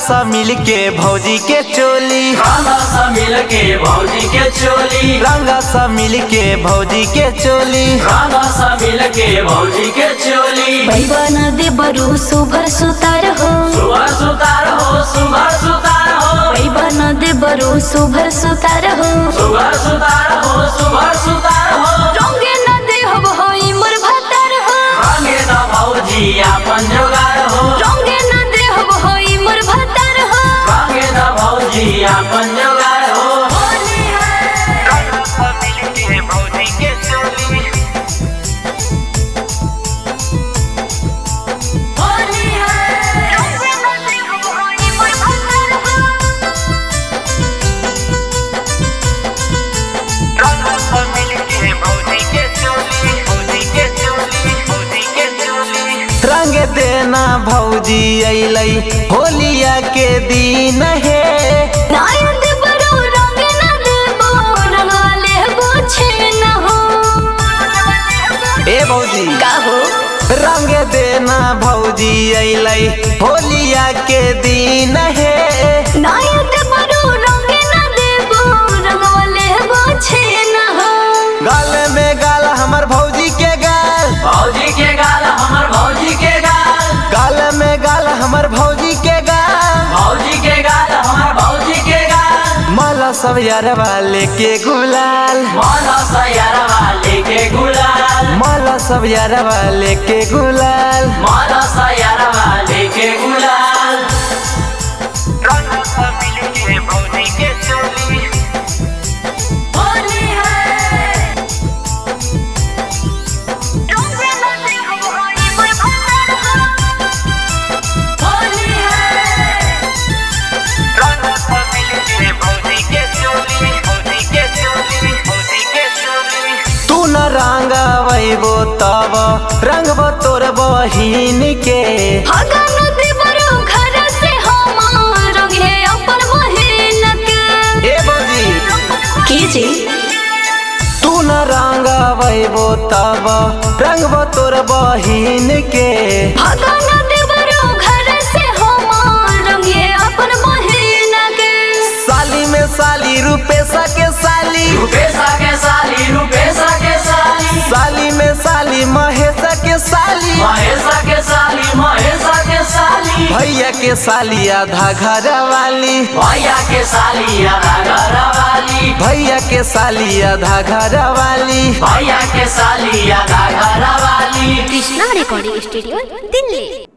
सा मिल के भौजी के चोली रंगा सा मिल के भौजी के चोली रंगा सा मिल के भौजी के चोली रंगा सा मिल के भौजी के चोली बैबन दे बरु सुभर सुतार हो सुगर सुतार हो सुगर सुतार हो बैबन दे बरु सुभर सुतार हो सुगर सुतार हो सुगर सुतार हो रंगे न दे हब होई मोर भतार हो रंगे द भौजी आपन जोगार हो रंगे न दे हब होई मोर भतार हो रंगे द भौजी आपन जोगार हो रंगा सा मिल के भौजी के चोली रंगे न दे हब होई मोर भतार हो रंगा सा मिल के भौजी के चोली भौजी के चोली भौजी के चोली रंग देना भौजी अइलै होलिया के दिन हे नायन दे बरु रंगे न दे बो रंगाले बोछे न हो ए भौजी का हो रंग देना भौजी अइलै होलिया के दिन हे नायन दे बरु रंगे न दे बो रंगाले बोछे न हो गाल में गाल हमर भौजी के गाल भौजी के गाल हमर भौजी के गाल गाल में गाल हमर भौजी के गाल भौजी के गाल हमर भौजी के गाल माला सब यारवा लेके गुलाल मन सयरवा लेके गुलाल माला सब यारवा लेके गुलाल मन सयरवा लेके गुलाल रंग सब मिल के भौजी के चोली होली है रंगे न दे हब होई मोर भतार हो होली है रंग सब मिल के भौजी के चोली भौजी के चोली भौजी के चोली तू न रंग वैबो तब रंगबो तोर बहिन के हगन दे बरु घर से हमार रंगे अपन बहिन के ए भौजी कीजिए तू न रंग वैबो तब रंगबो तोर बहिन के भगन देवरो घर से हमार रंगे अपन बहिन के साली में साली रूपेशा के साली रुपेशा के साली रुपेशा के साली साली में साली महेशा के साली महेशा के साली महेशा के साली भैया के साली आधा घर वाली भैया के साली आधा घर वाली भैया के साली आधा घर वाली भैया के साली आधा घर वाली कृष्णा रेकॉर्डिंग स्टूडियो दिल्ली